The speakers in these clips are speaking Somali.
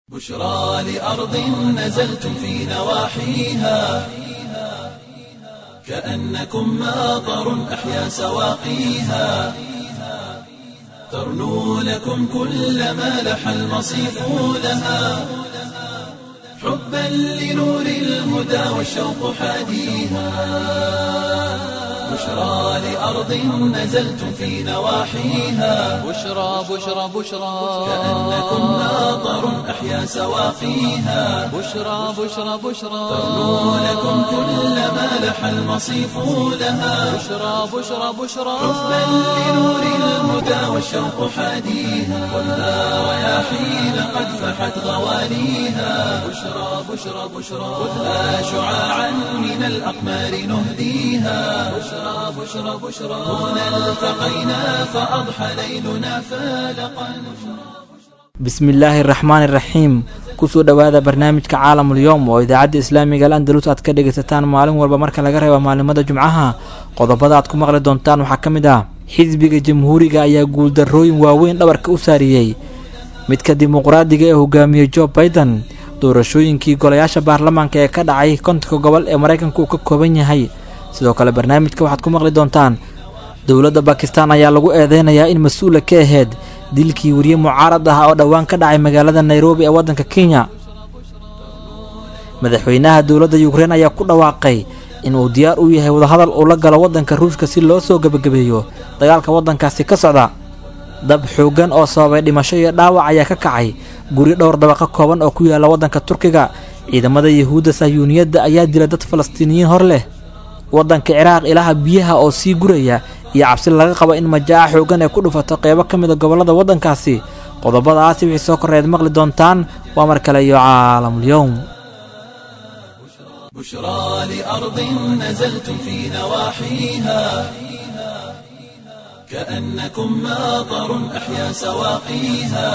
بشرى لأرض نزلتم في نواحيها كأنكم ماطر أحيا سواقيها ترنو لكم كل ما لح المصيف لها حبا لنور الهدى والشوق حاديها بشرى لأرض نزلتم في نواحيها بشرى بشرى بشرى كأنكم ماطر أحيا سواقيها بشرى بشرى بشرى ترنو لكم كل ما لح المصيف لها بشرى بشرى بشرى حبا لنور الهدى والشوق حاديها والنار رياحين قد فحت غوانيها بشرى بشرى بشرى خذها شعاعا من الأقمار نهديها بشرى بشرى بشرى هنا التقينا فأضحى ليلنا فالقا bismillaahi araxmaan iraxiim kusoo dhowaada barnaamijka caalamul yowm oo idaacadda islaamiga al andalus aad ka dhegaysataan maalin walba marka laga reebo maalimada jumcaha qodobada aad ku maqli doontaan waxaa ka mid ah xisbiga jamhuuriga ayaa guuldarrooyin waaweyn dhabarka u saariyey midka dimuqraadiga ee hogaamiyey jo baiden doorashooyinkii golayaasha baarlamaanka ee ka dhacay kontonka gobol ee maraykanka uu ka kooban yahay sidoo kale barnaamijka waxaad ku maqli doontaan dowladda bakistan ayaa lagu eedeynayaa in mas-uula ka aheyd dilkii weriye mucaarad ah oo dhowaan ka dhacay magaalada nairobi ee waddanka kenya madaxweynaha dowladda yukrein ayaa ku dhawaaqay inuu diyaar u yahay wadahadal uu la galo waddanka ruushka si loo soo gebagabeeyo dagaalka waddankaasi ka socda dab xooggan oo sababay dhimasho iyo dhaawac ayaa ka kacay guri dhowr dabaqa kooban oo ku yaala waddanka turkiga ciidamada yuhuudda sahyuuniyadda ayaa dila dad falastiiniyiin hor leh waddanka ciraaq ilaha biyaha oo sii guraya iyo cabsi laga qabo in majaaca xooggan ay ku dhufato qeybo ka mid a gobollada waddankaasi qodobadaasi wixii soo korreed maqli doontaan waa mar kale iyo caalamul-yowm بشرى لأرض نزلتم في نواحيها كأنكم ماطر أحيا سواقيها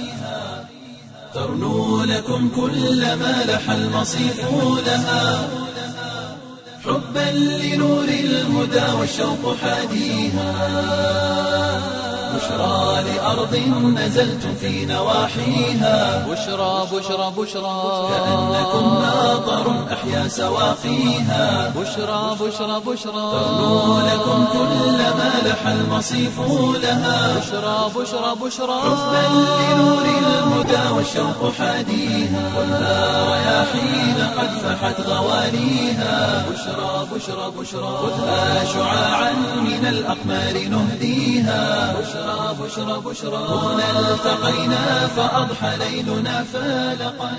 ترنو لكم كل ما لح المصيف لها حبا لنور الهدى والشوق حاديها بشرى لأرض نزلتم في نواحيها بشرى بشرى بشرى كأنكم ماطر أحيا سواقيها بشرى بشرى بشرى ترنو لكم كل ما لح المصيف لها بشرى بشرى بشرى حبا لنور الهدى والشوق حاديها والنار رياحين قد فحت غوانيها بشرى بشرى بشرى خذها شعاعا من الأقمار نهديها بشرى بشرى بشرى هنا التقينا فأضحى ليلنا فالقا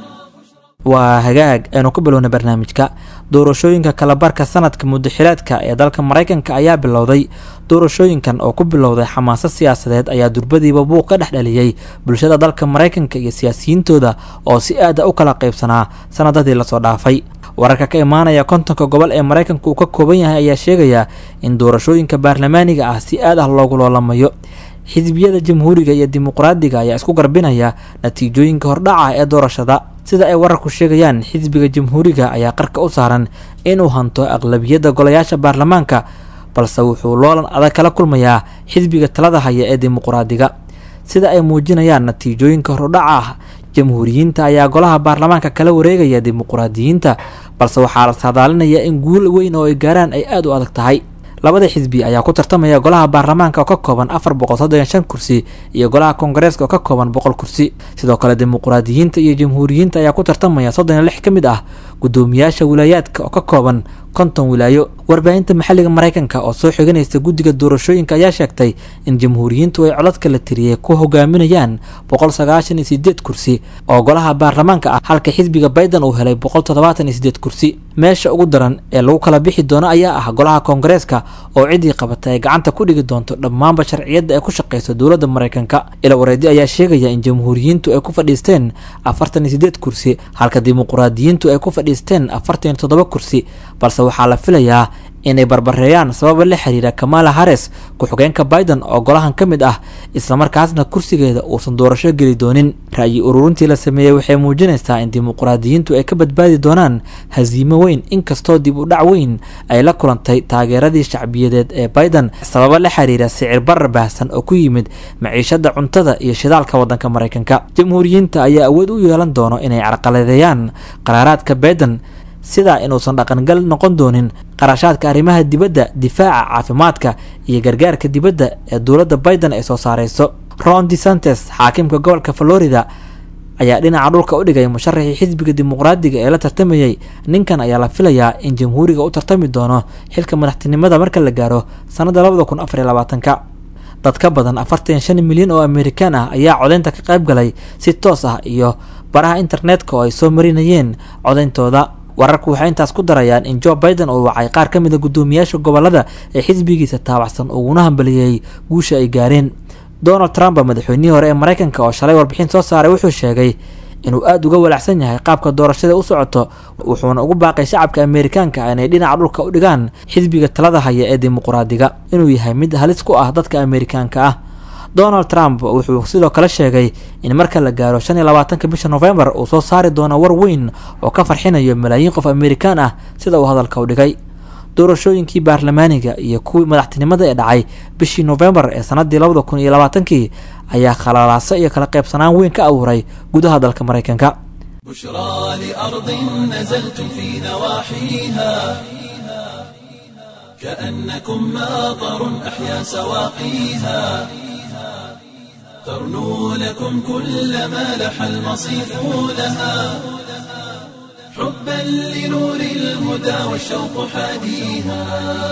waa hagaag aynu ku bilowna barnaamijka doorashooyinka kalabarka sanadka muddaxilaadka ee dalka maraykanka ayaa bilowday doorashooyinkan oo ku bilowday xamaasad siyaasadeed ayaa durbadiiba buuq ka dhex dhaliyey bulshada dalka maraykanka iyo siyaasiyiintooda oo si aada u kala qaybsanaa sanadadii lasoo dhaafay wararka ka imaanaya kontonka gobol ee maraykanka uu ka kooban yahay ayaa sheegaya in doorashooyinka baarlamaaniga ah si aad ah loogu loolamayo xisbiyada jamhuuriga iyo dimuqraadiga ayaa isku garbinaya natiijooyinka hordhaca ee doorashada sida ay wararku sheegayaan xisbiga jamhuuriga ayaa qarka u saaran inuu hanto aqlabiyadda golayaasha baarlamaanka balse wuxuu loolan adag kala kulmayaa xisbiga talada haya ee dimuqraadiga sida ay muujinayaan natiijooyinka hordhaca ah jamhuuriyiinta ayaa golaha baarlamaanka kala wareegaya dimuqraadiyiinta balse waxaa la saadaalinayaa in guul weyn oo ay gaaraan ay aada u adag tahay labada xisbi ayaa ku tartamaya golaha baarlamaanka oo ka kooban afar boqol soddon shan kursi iyo golaha koongareeska oo ka kooban boqol kursi sidoo kale dimuqraadiyiinta iyo jamhuuriyiinta ayaa ku tartamaya soddon iyo lix ka mid ah guddoomiyaasha wilaayaadka oo ka kooban konton wilaayo warbaahinta maxalliga maraykanka oo soo xiganaysa guddiga doorashooyinka ayaa sheegtay in jamhuuriyiintu ay codadka la tiriyey ku hogaaminayaan boqol sagaashan iyo sideed kursi oo golaha baarlamaanka ah halka xisbiga bayden uu helay boqol toddobaatan iyo sideed kursi meesha ugu daran ee lagu kala bixi doono ayaa ah golaha koongareeska oo ciddii qabata ay gacanta ku dhigi doonto dhammaanba sharciyadda ay ku shaqeyso dowladda maraykanka ila wareedi ayaa sheegaya in jamhuuriyiintu ay ku fadhiisteen afartan iyo sideed kursi halka dimuqraadiyiintu ay ku fadhiisteen afartan iyo toddoba kursi balse waxaa la filayaa inay barbareeyaan sababa la xiriira kamala harris ku-xigeenka biden oo golahan ka mid ah islamarkaasna kursigeeda uusan doorasho geli doonin ra'yi ururintii la sameeyey waxay muujinaysaa in dimuqraadiyiintu ay ka badbaadi doonaan hasiimo weyn inkastoo dib u dhac weyn ay la kulantay taageeradii shacbiyadeed ee biden sababa la xiriira sicir barar baahsan oo ku yimid maciishada cuntada iyo shidaalka wadanka maraykanka jamhuuriyiinta ayaa awood u yeelan doono inay carqaladeeyaan qaraaraadka biden sida inuusan dhaqangal noqon doonin qarashaadka arrimaha dibadda difaaca caafimaadka iyo gargaarka dibadda ee dowladda biden ay soo saareyso ron desantes xaakimka gobolka florida ayaa dhinaca dhulka u dhigay musharaxii xisbiga dimuqraadiga ee la tartamayey ninkan ayaa la filayaa in jamhuuriga u tartami doono xilka madaxtinimada marka la gaaro sannada labada kun afar iyo labaatanka dad ka badan afartan shan milyan oo amerikaan ah ayaa codeynta ka qayb galay si toos ah iyo baraha internetka oo ay soo marinayeen codeyntooda wararku waxay intaas ku darayaan in joe biden uu wacay qaar ka mid a guddoomiyaasha gobolada ee xisbigiisa taabacsan uguna hambaliyey guusha ay gaareen donald trump madaxweynihii hore ee maraykanka oo shalay warbixin soo saaray wuxuu sheegay inuu aada uga walacsan yahay qaabka doorashada u socoto wuxuuna ugu baaqay shacabka ameerikaanka inay dhinaca dhulka u dhigaan xisbiga talada haya ee dimuqraadiga inuu yahay mid halis ku ah dadka ameerikaanka ah donald trump wuxuu sidoo kale sheegay in marka la gaaro shan iyo labaatanka bisha novembar uu soo saari doono war weyn oo ka farxinayo malaayiin qof amerikaan ah sida uu hadalka u dhigay doorashooyinkii baarlamaaniga iyo kuwii madaxtinimada ee dhacay bishii novembar ee sanadii labada kun iyo labaatankii ayaa khalalaaso iyo kala qaybsanaan weyn ka abuuray gudaha dalka maraykanka بشرى لأرض نزلتم في نواحيها كأنكم ماطر أحيا سواقيها ترنو لكم كل ما لح المصيف لها حبا لنور الهدى والشوق حاديها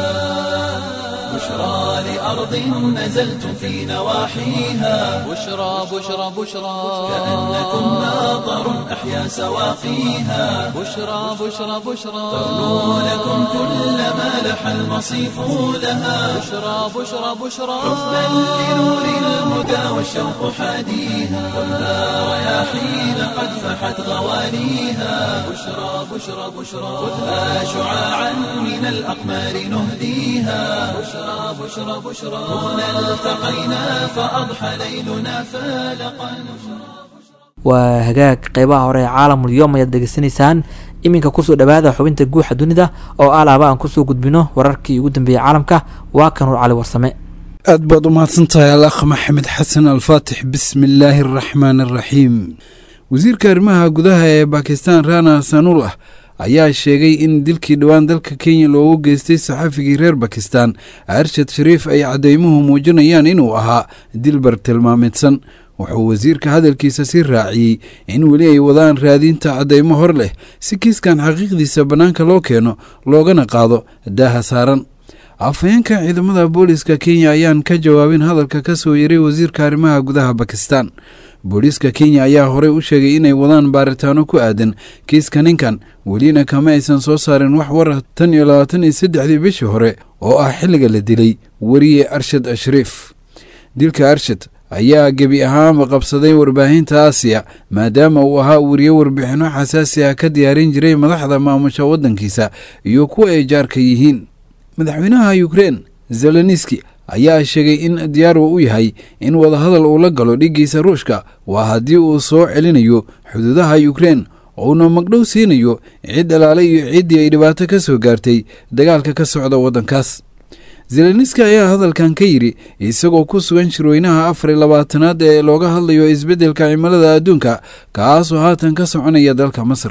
بشرى لأرض نزلتم في نواحيها بشرى بشرى بشرى كأنكم ماطر أحيا سواقيها بشرى بشرى بشرى ترنو لكم كل ما لح المصيف لها بشرى بشرى بشرى حبا لنور الهدى والشوق حاديها ولا رياحين قد فحت غوانيها بشرى بشرى بشرى خذها شعاعا من الأقمار نهديها بشرى بشرى بشرى هنا التقينا فأضحى ليلنا فالقا waa hagaag qeybaha hore ee caalamul yoom ayaad dhegeysanaysaan iminka kusoo dhawaada xubinta guuxa dunida oo alaaba aan kusoo gudbino wararkii ugu dambeeyey caalamka waa kanuur cali warsame aad baad u mahadsantahay alakh maxamed xasan alfaatix bismi illaahi araxmaan araxiim wasiirka arrimaha gudaha ee bakistan rana sanullah ayaa sheegay in dilkii dhowaan dalka kenya loogu geystay saxafigii reer bakistan arshad shariif ay caddeymuhu muujinayaan inuu ahaa dil bartilmaameedsan wuxuu wasiirka hadalkiisa sii raaciyey in weli ay wadaan raadinta caddeymo hor leh si kiiskan xaqiiqdiisa bannaanka loo keeno loogana qaado daaha saaran afhayeenka ciidamada booliiska kenya ayaan ka jawaabin hadalka ka soo yaray wasiirka arrimaha gudaha bakistan booliiska kenya ayaa horey u sheegay inay wadaan baaritaano ku aadan kiiska ninkan welina kama aysan soo saarin wax war ah tan iyo labaatan iyo saddexdii bishii hore oo ah xilliga la dilay weriye arshad ashriif dilka arshad ayaa gebi ahaanba qabsaday warbaahinta aasiya maadaama uu ahaa weriye warbixinno xasaasi ah ka diyaarin jiray madaxda maamusha waddankiisa iyo kuwa ay jaarka yihiin madaxweynaha ukrein zeleniski ayaa sheegay in diyaar uu u yahay in wadahadal uu la galo dhiggiisa ruushka waa haddii uu soo celinayo xuduudaha ukrein uuna magdhow siinayo cid alaale iyo ciddii ay dhibaato ka soo gaartay dagaalka ka socda waddankaas zeleniski ayaa hadalkan ka yidhi isagoo ku sugan shirweynaha afar iyo labaatanaad ee looga hadlayo isbeddelka cimilada adduunka kaasoo haatan ka soconaya dalka masar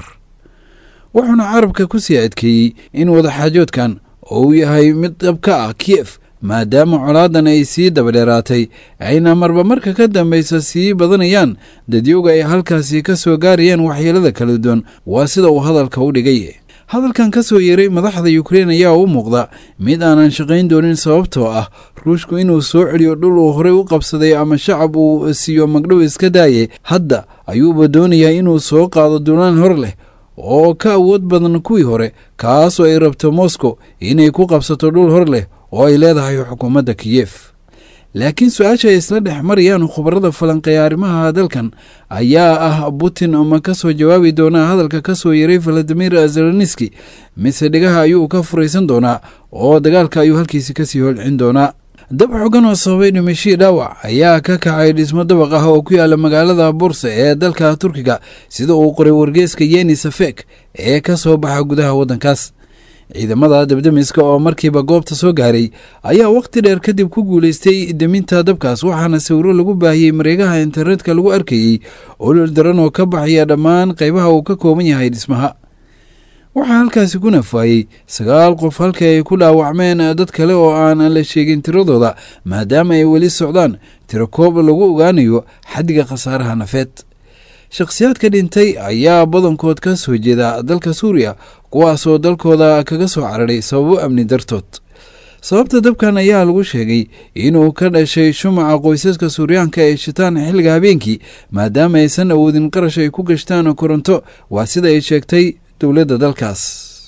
wuxuuna carabka ku sii adkeeyey in wadaxaajoodkan uu yahay mid dhab ka ah kiyef maadaama colaadan ay sii dabadheeraatay ayna marba marka ka dambaysa sii badanayaan dadyowga ay halkaasi ka soo gaarayaan waxyeelada kala duwan waa sida uu hadalka u dhigay hadalkan ka soo yeeray madaxda ukrein ayaa u muuqda mid aanan shaqayn doonin sababtoo ah ruushku inuu soo celiyo dhul uu horey u qabsaday ama shacab uu siiyo magdhow iska daaye hadda ayuuba doonayaa inuu soo qaado duulaan hor leh oo ka awood badan kuwii hore kaasoo ay rabto moscow inay ku qabsato dhul hor leh oo ay leedahay xukuumadda kiyef laakiin su-aasha ay isla dhex marayaan khubarada falanqeeya arrimaha dalkan ayaa ah putin ma ka soo jawaabi doonaa hadalka ka soo yaray valadimir zelenski mise dhegaha ayuu ka furaysan doonaa oo dagaalka ayuu halkiisi kasii holcin doonaa dab xogan oo sababay dhimashii dhaawac ayaa ka kacay dhismo dabaq ah oo ku yaala magaalada bursa ee dalka turkiga sida uu qoray wargeeska yeni safek ee ka soo baxa gudaha waddankaas ciidamada dabdemiska oo markiiba goobta soo gaaray ayaa wakhti dheer kadib ku guulaystay deminta dabkaas waxaana sawiro lagu baahiyey mareegaha internetka lagu arkayey olol daran oo ka baxaya dhammaan qaybaha uu ka kooban yahay dhismaha waxaa halkaasi ku nafaayey sagaal qof halka ay ku dhaawacmeen dad kale oo aan la sheegin tiradooda maadaama ay weli socdaan tiro koob lagu ogaanayo xaddiga khasaaraha nafeed shakhsiyaadka dhintay ayaa badankood ka soo jeeda dalka suuriya kuwaasoo dalkooda kaga soo cararay sababo amni dartood sababta dabkan ayaa lagu sheegay inuu ka dhashay shumaca qoysaska suuryaanka ee shitaan xilliga habeenkii maadaama aysan awoodin qarash ay ku gashtaan koronto waa sida ay sheegtay dowladda dalkaas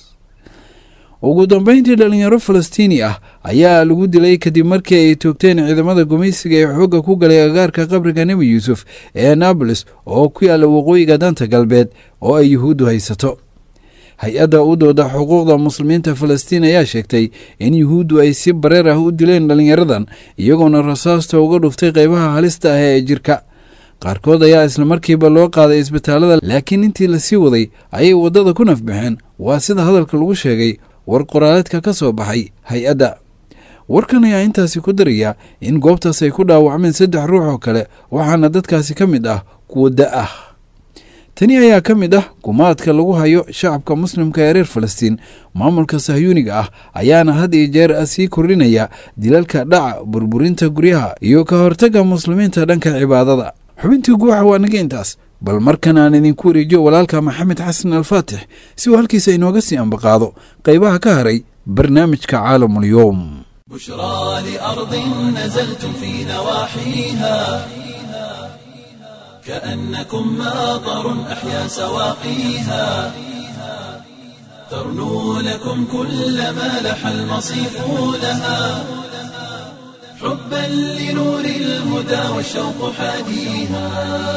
ugu dambeyntii dhalinyaro falastiini ah ayaa lagu dilay kadib markii ay toogteen ciidamada gumaysiga ee xoogga ku galay agaarka qabriga nebi yuusuf ee nabolis oo ku yaalla waqooyiga danta galbeed oo ay yuhuuddu haysato hay-adda u dooda xuquuqda muslimiinta falastiin ayaa sheegtay in yuhuuddu ay si bareer ah u dileen dhalinyaradan iyagoona rasaasta uga dhuftay qaybaha halista ah ee jirka qaarkood ayaa islamarkiiba loo qaaday isbitaalada laakiin intii lasii waday ayay waddada ku nafbaxeen waa sida hadalka lagu sheegay war qoraaleedka ka soo baxay hay-adda warkan ayaa intaasi ku daraya in goobtaas ay ku dhaawacmeen saddex ruux oo kale waxaana dadkaasi ka mid ah kuwa da ah tani ayaa ka mid ah gumaadka lagu hayo shacabka muslimka ee reer falastiin maamulka sahyuuniga ah ayaana had iyo jeer sii kordhinaya dilalka dhaca burburinta guryaha iyo ka hortagga muslimiinta dhanka cibaadada xubintii guuxa waa naga intaas bal markan aan idinku wareejiyo walaalka maxamed xasan alfaatix si uu halkiisa inooga sii ambaqaado qaybaha ka haray barnaamijka caalamulyoom بشرى لأرض نزلتم في نواحيها كأنكم ماطر أحيا سواقيها ترنو لكم كل ما لح المصيف لها حبا لنور الهدى والشوق حاديها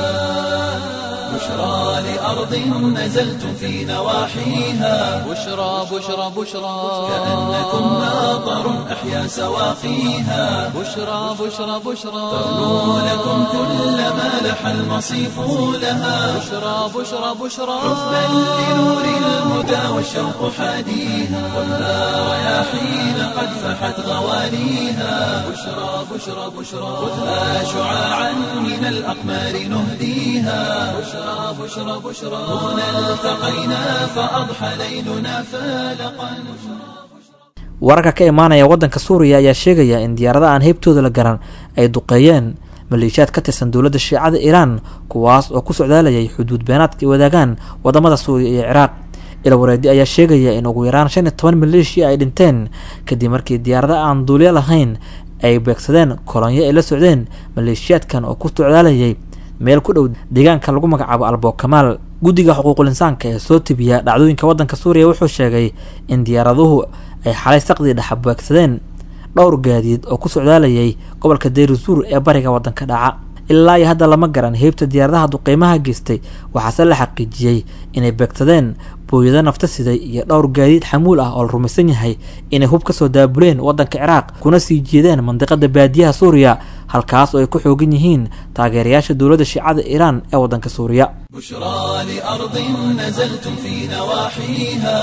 بشرى لأرض نزلتم في نواحيها بشرى بشرى بشرى كأنكم ماطر أحيا سواقيها بشرى بشرى بشرى ترنو لكم كل ما لح المصيف لها بشرى بشرى بشرى حبا لنور الهدى والشوق حاديها والنار رياحين قد فحت غواليها بشرى بشرى بشرى خذها شعاعا من الأقمار نهديها بشرى بشرى بشرى هنا التقينا فأضحى ليلنا فالقا wararka ka imaanaya waddanka suuriya ayaa sheegaya in diyaarada aan heybtooda la garan ay duqeeyeen maleeshiyaad ka tirsan dowladda shiicada iiraan kuwaas oo ku socdaalayay xuduud beenaadka ay wadaagaan wadamada suuriya iyo ciraaq ilwareedi ayaa sheegaya in ugu yaraan shan iyo toban maleeshiya ay dhinteen kadib markii diyaarada aan duulyo lahayn ay beegsadeen kolonyo ay la socdeen maleeshiyaadkan oo ku socdaalayay meel ku dhow deegaanka lagu magacaabo albo kamaal guddiga xuquuqul insaanka ee soo tibiya dhacdooyinka waddanka suuriya wuxuu sheegay in diyaaraduhu ay xalay saqdii dhexa beegsadeen dhowr gaadiid oo ku socdaalayay gobolka deyrusuur ee bariga waddanka dhaca ilaa iyo hadda lama garan heybta diyaaradaha duqeymaha geystay waxaase la xaqiijiyey inay beegsadeen booyado nafta siday iyo dhowr gaadiid xamuul ah oo la rumaysan yahay inay hub ka soo daabuleen waddanka ciraaq kuna sii jeedeen mandiqada baadiyaha suuriya halkaas oo ay ku xoogan yihiin taageerayaasha dowladda shiicada iiraan ee waddanka suuriya بشرى لأرض نزلتم في نواحيها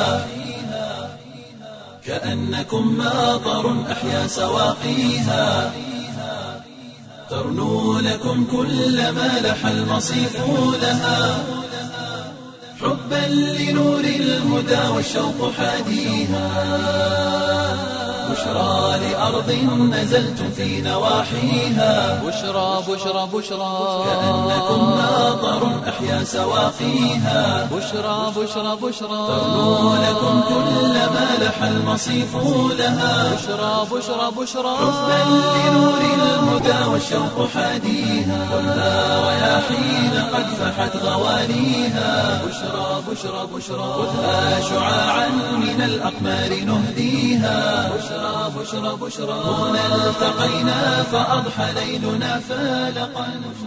كأنكم ماطر أحيا سواقيها ترنو لكم كل ما لح المصيف لها حبا لنور الهدى والشوق حاديها بشرى لأرض نزلتم في نواحيها بشرى بشرى بشرى كأنكم ماطر أحيا سواقيها بشرى بشرى بشرى ترنو لكم كل ما لح المصيف لها بشرى بشرى بشرى حبا لنور الهدى والشوق حاديها والنار رياحين قد فحت غواليها بشرى بشرى بشرى خذها شعاعا من الأقمار نهديها بشرى بشرى بشرى بشرى هنا التقينا فأضحى ليلنا فالقا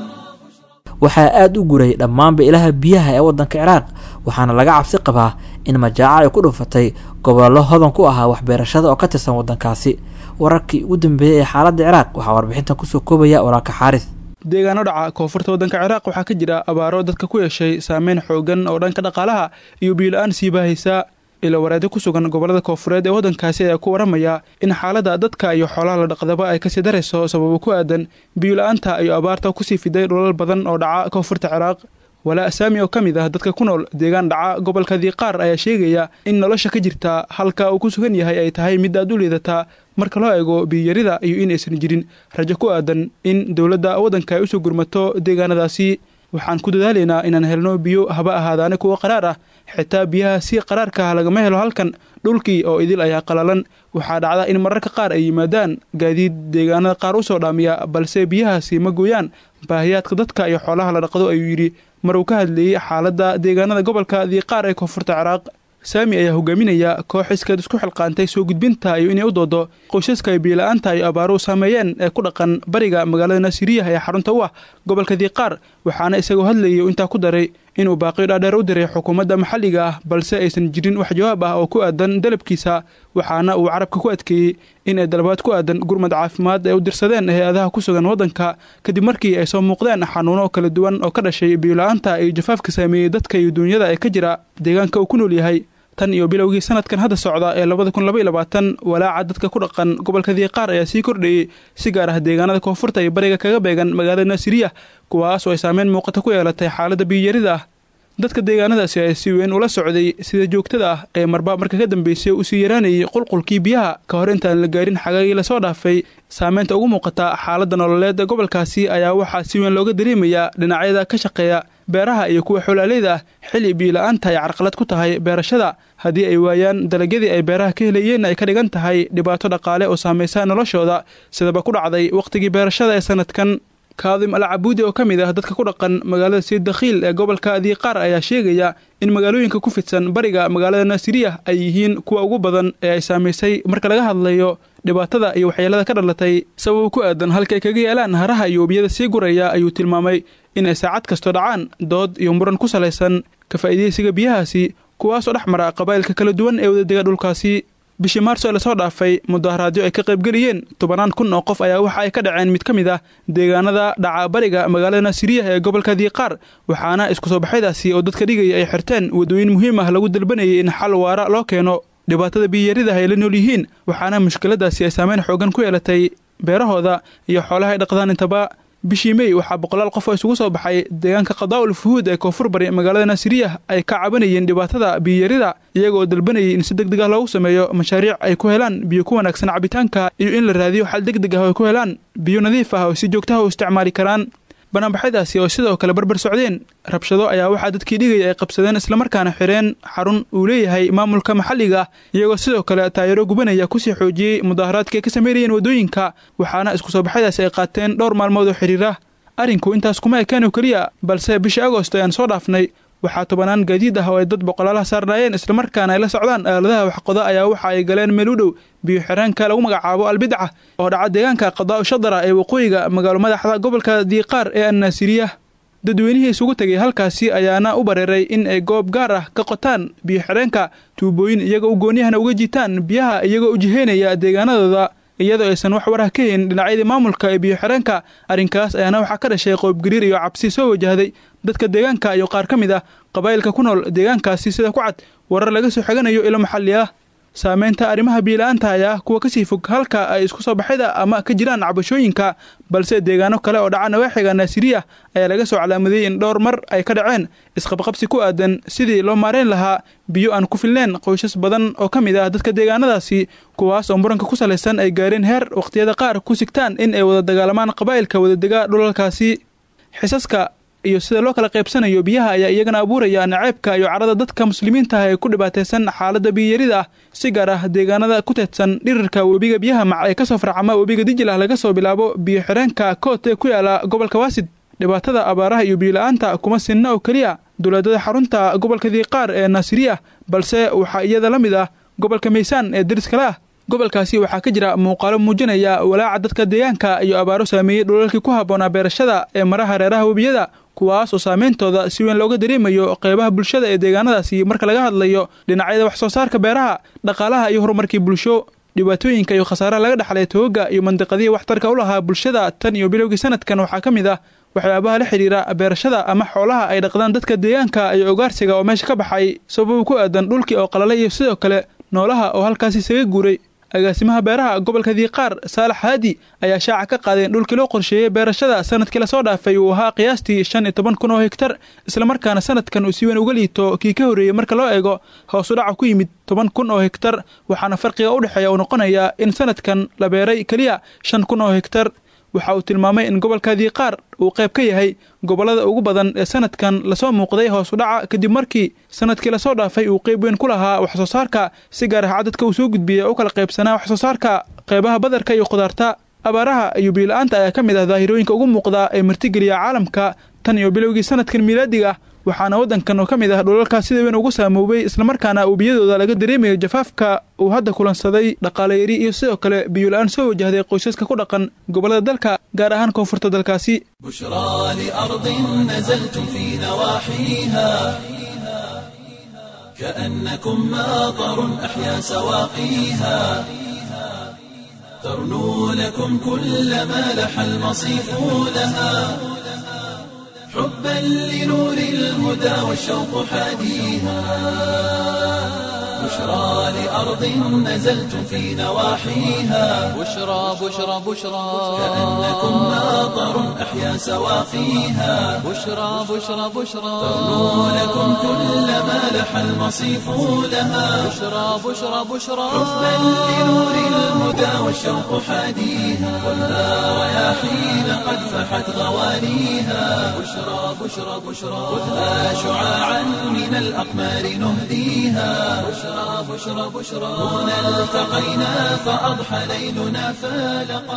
waxaa aada u guray dhammaanba ilaha biyaha ee waddanka ciraaq waxaana laga cabsi qabaa in majaaco ay ku dhufatay gobollo hodan ku ahaa waxbeerashada oo ka tirsan waddankaasi wararkii ugu dambeeyey ee xaaladda ciraaq waxaa warbixintan kusoo koobaya walaalka xaaris deegaano dhaca koonfurta waddanka ciraaq waxaa ka jira abaaro dadka ku yeeshay saameyn xoogan oo dhanka dhaqaalaha iyo biyo-la-aan sii baahaysa ila wareedyo ku sugan gobollada koonfureed ee waddankaasi ayaa ku waramaya in xaaladda dadka iyo xoolaha la dhaqdaba ay kasii darayso sababo ku aadan biyo-la-aanta iyo abaarta kusii fiday dhulal badan oo dhaca koonfurta ciraaq walaa asaami oo ka mid ah dadka ku nool deegaan dhaca gobolka diiqaar ayaa sheegaya in nolosha ka jirta halka uu ku sugan yahay ay tahay mid aad u liidataa marka loo eego biyarida iyo inaysan jirin rajo ku aadan in dowladda waddanka ay usoo gurmato deegaanadaasi waxaan ku dadaalaynaa inaan helno biyo haba ahaadaane kuwa qaraar ah xitaa biyaha si qaraarka ah lagama helo halkan dhulkii oo idil ayaa qalalan waxaa dhacda in mararka qaar ay yimaadaan gaadiid deegaanada qaar u soo dhaamiya balse biyahaasi ma gooyaan baahiyaadka dadka iyo xoolaha la dhaqdo ayuu yidhi mar uu ka hadleeyey xaaladda deegaanada gobolka diiqaar ee koonfurta ciraaq saami ayaa hogaaminaya koox iskeed isku xilqaantay soo gudbinta iyo inay u doodo qoysaska ay biyo-la-aanta iyo abaaruhu saameeyeen ee ku dhaqan bariga magaalada nasiriyaha ee xarunta u ah gobolka diiqaar waxaana isagoo hadlayay intaa ku daray inuu baaqiyo dhaadheer u diray xukuumadda maxalliga ah balse aysan jirin wax jawaab ah oo ku aadan dalabkiisa waxaana uu carabka ku adkeeyey in ay dalabaad ku aadan gurmad caafimaad ay u dirsadeen hay-adaha ku sugan waddanka kadib markii ay soo muuqdeen xanuuno kala duwan oo ka dhashay biyo-la-aanta iyo jafaafka saameeyey dadka iyo duunyada ee ka jira deegaanka uu ku nool yahay tan iyo bilowgii sanadkan hadda socda ee labada kun laba iyo labaatan walaaca dadka ku dhaqan gobolka diiqaar ayaa sii kordhayey si gaar ah deegaanada koonfurta iyo bariga kaga beegan magaalada naasiriya kuwaas oo ay saameyn muuqata ku yeelatay xaaladda biyoyarida ah dadka deegaanadaasi ayaa si weyn ula socday sida joogtada ah ee marba marka ka dambeysay uu sii yaraanayay qulqulkii biyaha ka hor intaan la gaarin xagaagii lasoo dhaafay saameynta ugu muuqata xaaladda nololeed ee gobolkaasi ayaa waxaa si weyn looga dareemayaa dhinacyada ka shaqeeya beeraha iyo kuwa xolaaleyda ah xilli biyo-la-aanta ay carqalad ku tahay beerashada haddii ay waayaan dalagyadii ay beeraha ka helayeen ay ka dhigan tahay dhibaato dhaqaale oo saamaysa noloshooda sidaba ku dhacday wakhtigii beerashada ee sanadkan kaadim al cabuudi oo ka mid ah dadka ku dhaqan magaalada sayid dakhiil ee gobolka diiqaar ayaa sheegaya in magaalooyinka ku fidsan bariga magaalada naasiriya ay yihiin kuwa ugu badan ee ay saamaysay marka laga hadlayo dhibaatada iyo waxyeelada ka dhalatay sabab ku aadan halka ay kaga yeelaan haraha iyo webiyada sii guraya ayuu tilmaamay in ay saacad kastoo dhacaan dood iyo muran ku salaysan ka faa'iidaysiga biyahaasi kuwaasoo dhex mara qabaa'ilka kala duwan ee wadadega dhulkaasi bishii maarso ee lasoo dhaafay mudaharaadyo ay ka qaybgeliyeen tobanaan kun oo qof ayaa waxa ay ka dhaceen mid ka mid ah deegaanada dhaca bariga magaalada naasiriya ee gobolka diiqaar waxaana isku soo baxyadaasi oo dadka dhigaya ay xirteen waddooyin muhiim ah lagu dalbanayay in xal waara loo keeno dhibaatada biyiyaridah ay la nool yihiin waxaana mushkiladaasi ay saameyn xoogan ku yeelatay beerahooda iyo xoolaha ay dhaqdaan intaba bishii mey waxaa boqolaal qof oo isugu soo baxay deegaanka qadaa'ul fuhuud ee koonfur bari magaalada naasiriya ay ka cabanayeen dhibaatada biyiyarida iyagoo dalbanayay in si deg deg ah loogu sameeyo mashaariic ay ku helaan biyo ku wanaagsan cabitaanka iyo in la raadiyo xal deg deg ah oo ay ku helaan biyo nadiif ah oo si joogtaha u isticmaali karaan banaanbaxyadaasi oo sidoo kale barbar socdeen rabshado ayaa waxaa dadkii dhigaya ay qabsadeen islamarkaana xireen xarun uu leeyahay maamulka maxalliga ah iyagoo sidoo kale taayaro gubanaya kusii xoojiyey mudaharaadka ay ka sameynayeen waddooyinka waxaana isku soo baxyadaasi ay qaateen dhowr maalmood oo xidhiira arrinku intaas kuma ekeen oo keliya balse bishii agost ayaan soo dhaafnay waxaa tobanaan gaadiid ah oo ay dad boqolaalaha saarnaayeen islamarkaana ay la socdaan aaladaha waxqoda ayaa waxa ay galeen meel u dhow biyo xireenka lagu magacaabo albidca oo dhaca deegaanka qadaa'u shadara ee waqooyiga magaalo madaxda gobolka diiqaar ee annaasiriya dadweynihii isugu tegay halkaasi ayaana u bareeray in ay goob gaar ah ka qotaan biyo xireenka tuubooyin iyagoo u gooniyahana uga jiitaan biyaha iyagoo u jiheynaya deegaanadooda iyadoo aysan wax warah ka hayn dhinacyadii maamulka ee biyo xireenka arrinkaas ayaana waxaa ka dhashay qoobgariir iyo cabsi soo wajahday dadka deegaanka iyo qaar ka mid ah qabaa'ilka ku nool deegaankaasi sida ku cad warar laga soo xiganayo ilo maxalli ah saameynta arrimaha biila-aanta ayaa kuwa kasii fog halka ay isku soo baxyada ama ka jiraan cabashooyinka balse deegaano kale oo dhaca nawaaxiga naasiriya ayaa laga soo calaamadiyey in dhowr mar ay ka dhaceen isqabqabsi ku aadan sidii loo maareyn lahaa biyo aan ku filneen qoysas badan oo ka mid ah dadka deegaanadaasi kuwaas oo muranka ku salaysan ay gaareen heer wakhtiyada qaar ku sigtaan in ay wada dagaalamaan qabaa'ilka wadadega dhulalkaasi xisaska iyo sida loo kala qaybsanayo biyaha ayaa iyagana abuuraya naceebka iyo carada dadka muslimiinta ah ee ku dhibaataysan xaaladda biyiyarida ah si gaar ah deegaanada ku teedsan dhirirka webiga biyaha mac ee kasoo farcama webiga dijil ah laga soo bilaabo biyo xireenka koot ee ku yaala gobolka waasid dhibaatada abaaraha iyo biyo-la-aanta kuma sinna oo keliya dowladada xarunta gobolka diiqaar ee naasiriya balse waxaa iyada la mid ah gobolka maysaan ee dariskale ah gobolkaasi waxaa ka jira muuqaalo muujinaya walaaca dadka deegaanka iyo abaaro saameeyey dhulalkii ku habboonaa beerashada ee maraha reeraha webiyada kuwaas oo saameyntooda si weyn looga dareemayo qeybaha bulshada ee deegaanadaasi marka laga hadlayo dhinacyada wax soo saarka beeraha dhaqaalaha iyo horumarkii bulsho dhibaatooyinka iyo khasaaraha laga dhexlay tooga iyo mandiqadihii waxtarka u lahaa bulshada tan iyo bilowgii sanadkan waxaa ka mid ah waxyaabaha la xidhiira beerashada ama xoolaha ay dhaqdaan dadka deegaanka iyo ogaarsiga oo meesha ka baxay sababuu ku aadan dhulkii oo qalalay iyo sidoo kale noolaha oo halkaasi isaga guuray agaasimaha beeraha gobolka diiqaar saalax haadi ayaa shaaca ka qaaday in dhulkii loo qorsheeyey beerashada sanadkii lasoo dhaafay uu ahaa qiyaastii shan iyo toban kun oo hegtar islamarkaana sanadkan uu si weyn uga liito kii ka horreeyey marka loo eego hoosu dhaca ku yimid toban kun oo hegtar waxaana farqiga u dhexeeya uu noqonayaa in sanadkan la beeray keliya shan kun oo hegtar waxa uu tilmaamay in gobolka diiqaar uu qayb ka yahay gobollada ugu badan ee sanadkan lasoo muuqday hoos u dhaca kadib markii sanadkii lasoo dhaafay uu qayb weyn ku lahaa wax soo saarka si gaar ah cadadka uu soo gudbiyey u kala qaybsanaa wax soo saarka qaybaha badarka iyo khudaarta abaaraha iyo biila-aanta ayaa ka mid ah daahirooyinka ugu muuqda ee martigeliya caalamka tan iyo bilowgii sanadkan miilaadiga ah waxaana waddankan oo ka mid ah dhulalkaas sida weyn ugu saamoobay islamarkaana uu biyadooda laga dareemayo jafaafka uu hadda kulansaday dhaqaale yari iyo sidoo kale biyo-la-aan soo wajahday qoysaska ku dhaqan gobollada dalka gaar ahaan koonfurta dalkaasi بشرى لأرض نزلتم في نواحيها كأنكم ماطر أحيا سواقيها ترنو لكم كل ما لح المصيف لها حبا لنور الهدى والشوق حاديها بشرى لأرض نزلتم في نواحيها بشرى بشرى بشرى كأنكم ماطر أحيا سواقيها بشرى بشرى بشرى ترنو لكم كل ما لح المصيف لها بشرى بشرى بشرى حبا لنور الهدى والشوق حاديها والنار رياحين قد فحت غوانيها بشرى بشرى بشرى خذها شعاعا من الأقمار نهديها بشرى بشرى بشرى هنا التقينا فأضحى ليلنا فالقا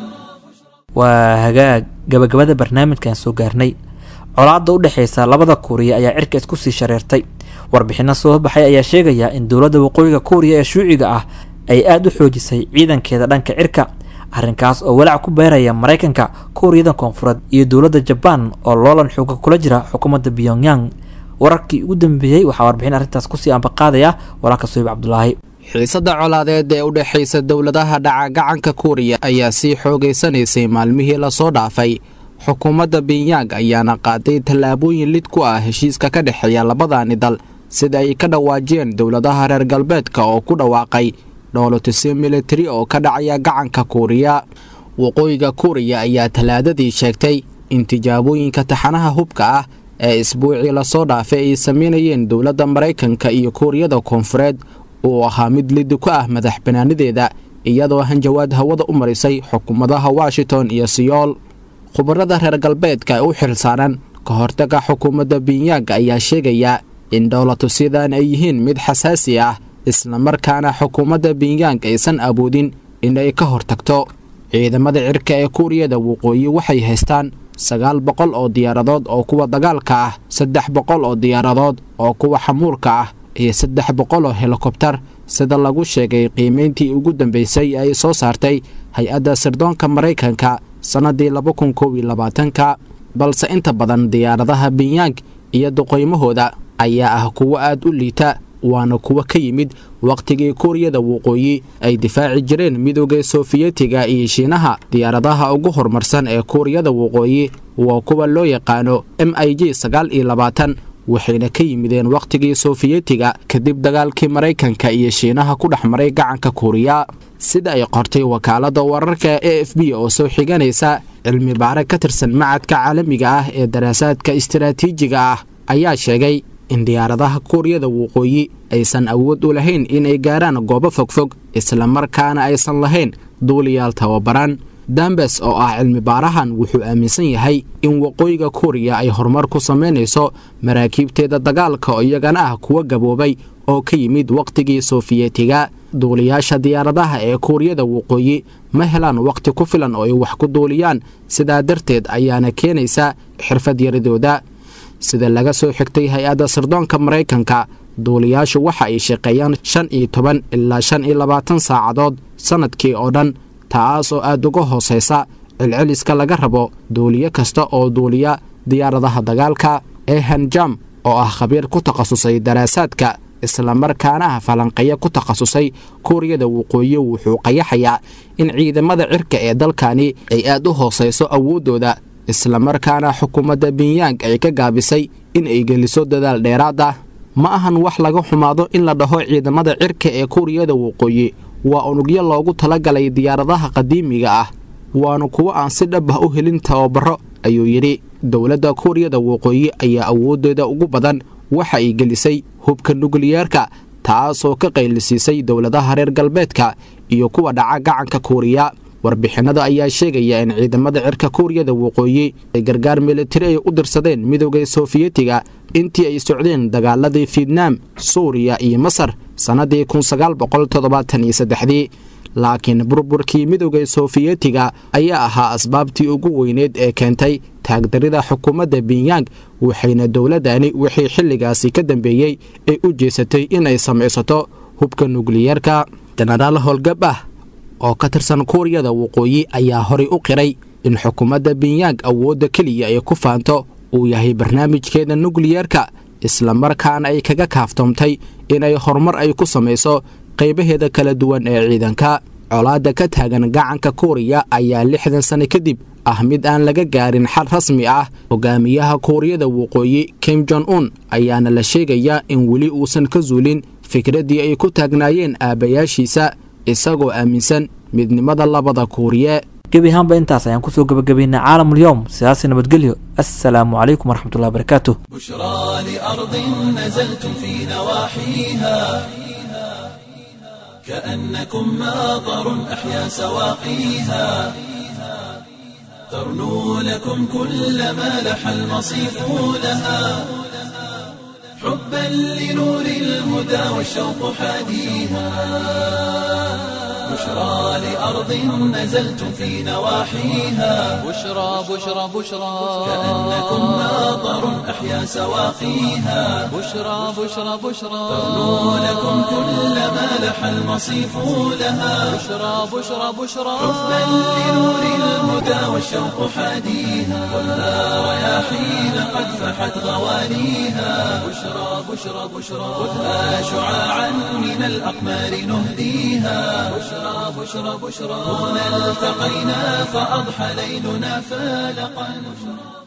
waa hagaag gabagabada barnaamijkan soo gaarnay colaadda u dhexeysa labada kuuriya ayaa cirka isku sii shareertay warbixino soo baxay ayaa sheegaya in dowladda waqooyiga kuuriya ee shuuciga ah ay aada u xoojisay ciidankeeda dhanka cirka arrinkaas oo walaac ku beeraya maraykanka kuuriyada koonfureed iyo dowladda jabaan oo loolan xooga kula jira xukuumadda pyongyang wararkii ugu dambeeyey waxaa warbixin arrintaas kusii ambaqaadaya walaalka soyib cabdulaahi xiisadda colaadeed ee u dhexaysa dowladaha dhaca gacanka kuuriya ayaa sii xoogaysanaysay maalmihii lasoo dhaafay xukuumadda binyang ayaana qaaday tallaabooyin lid ku ah heshiiska ka dhexeeya labadaani dal sida ay ka dhawaajiyeen dowladaha reer galbeedka oo ku dhawaaqay dhoolotisyo militari oo ka dhacaya gacanka kuuriya waqooyiga kuuriya ayaa talaadadii sheegtay in tijaabooyinka taxanaha hubka ah ee isbuucii lasoo dhaafay ay sameynayeen dowladda maraykanka iyo kuuriyada koonfureed uu ahaa mid lidi ku ah madax banaanideeda iyadoo hanjawaad hawada u marisay xukuumadaha washington iyo siyool khubarada reer galbeedka ee u xilsaaran ka hortaga xukuumadda binyang ayaa sheegaya in dhowlatusyadan ay yihiin mid xasaasi ah islamarkaana xukuumadda binyang aysan awoodin in ay ka hortagto ciidamada cirka ee kuuriyada waqooyi waxay haystaan sagaal boqol oo diyaaradood oo kuwa dagaalka ah saddex boqol oo diyaaradood oo kuwa xamuulka ah iyo saddex boqol oo helikobtar sida lagu sheegay qiimayntii ugu dambeysay ay soo saartay hay-adda sirdoonka maraykanka sannaddii laba kun kow iyo labaatanka balse inta badan diyaaradaha binyang iyo duqoymahooda ayaa ah kuwo aad u liita waana kuwo ka yimid wakhtigii kuuriyada waqooyi ay difaaci jireen midooda soofiyetiga iyo shiinaha diyaaradaha ugu horumarsan ee kuuriyada waqooyi waa kuwa loo yaqaano m i j sagaal iyo labaatan waxayna ka yimideen wakhtigii soofiyetiga kadib dagaalkii maraykanka iyo shiinaha ku dhex maray gacanka kuuriya sida ay qortay wakaaladda wararka e f b oo soo xiganaysa cilmi baare ka tirsan macadka caalamiga ah ee daraasaadka istaraatiijiga ah ayaa sheegay in diyaaradaha kuuriyada waqooyi aysan awood u lahayn inay gaaraan goobo fogfog islamarkaana aysan lahayn duuliyaal tababaran dambes oo ah cilmi baarahan wuxuu aaminsan yahay in waqooyiga kuuriya ay horumar ku samaynayso maraakiibteeda dagaalka oo iyagana ah kuwa gaboobay oo ka yimid wakhtigii soofiyetiga duuliyaasha diyaaradaha ee kuuriyada waqooyi ma helaan wakhti ku filan oo ay wax ku duuliyaan sidaa darteed ayaana keenaysa xirfad yaradooda sida laga soo xigtay hay-adda sirdoonka maraykanka duuliyaashu waxa ay shaqeeyaan shan iyo toban ilaa shan iyo labaatan saacadood sannadkii oo dhan taas oo aad uga hoosaysa celceliska laga rabo duuliye kasta oo duuliya diyaaradaha dagaalka ehanjam oo ah khabiir ku takhasusay daraasaadka islamarkaana ah falanqeeyo ku takhasusay kuuriyada waqooyi wuxuu qayaxayaa in ciidamada cirka ee dalkani ay aad u hoosayso awooddooda islamarkaana xukuumadda binyang ay ka gaabisay in ay geliso dadaal dheeraad ah ma ahan wax laga xumaado in la dhaho ciidamada cirka ee kuuriyada waqooyi waa unugyo loogu talagalay diyaaradaha qadiimiga ah waanu kuwo aan si dhab ah u helin tababaro ayuu yidhi dowladda kuuriyada waqooyi ayaa awooddeeda ugu badan waxa ay gelisay hubka nukliyeerka taasoo ka qaylisiisay dowladaha reer galbeedka iyo kuwa dhaca gacanka kuuriya warbixinada ayaa sheegaya in ciidamada cirka kuuriyada waqooyi ay gargaar militari ay u dirsadeen midowda soofiyetiga intii ay socdeen dagaaladii fietnaam suuriya iyo masar sannadii kunsagaalboqoltoddobaataniyosaddexdii laakiin burburkii midowda soofiyetiga ayaa ahaa asbaabtii ugu weyneed ee keentay taagdarida xukuumadda binyang waxayna dowladdani wixii xilligaasi ka dambeeyey ay u jeesatay inay samaysato hubka nukliyeerka jenaraal howlgab ah oo ka tirsan kuuriyada waqooyi ayaa horay u qiray in xukuumadda binyang awoodda keliya ay ku faanto uu yahay barnaamijkeeda nukliyeerka islamarkaana ay kaga kaaftoomtay inay horumar ay ku samayso qaybaheeda kala duwan ee ciidanka colaadda ka taagan gacanka kuuriya ayaa lixdan sano kadib ah mid aan laga gaarin xal rasmi ah hogaamiyaha kuuriyada waqooyi kim jon un ayaana la sheegayaa in weli uusan ka zuulin fikraddii ay ku taagnaayeen aabbayaashiisa isagoo aaminsan midnimada labada kuuriye gebi ahaanba intaas ayaan kusoo gabagabaynay caalamulyoom sidaasi nabadgelyo assalaamu calaykum waraxmatullahi wabarakaatuh بشرى لأرض نزلتم في نواحيها كأنكم ماطر أحيا سواقيها ترنو لكم كل ما لح المصيف لها حبا لنور الهدى والشوق حاديها بشرى لأرض نزلتم في نواحيها بشرى بشرى بشرى كأنكم ماطر أحيا سواقيها بشرى بشرى بشرى ترنو لكم كل ما لح المصيف لها بشرى بشرى بشرى حبا لنور الهدى والشوق حاديها ولا رياحين قد فحت غوانيها بشرى بشرى بشرى خذها شعاعا من الأقمار نهديها بشرى بشرى بشرى هنا التقينا فأضحى ليلنا فالقا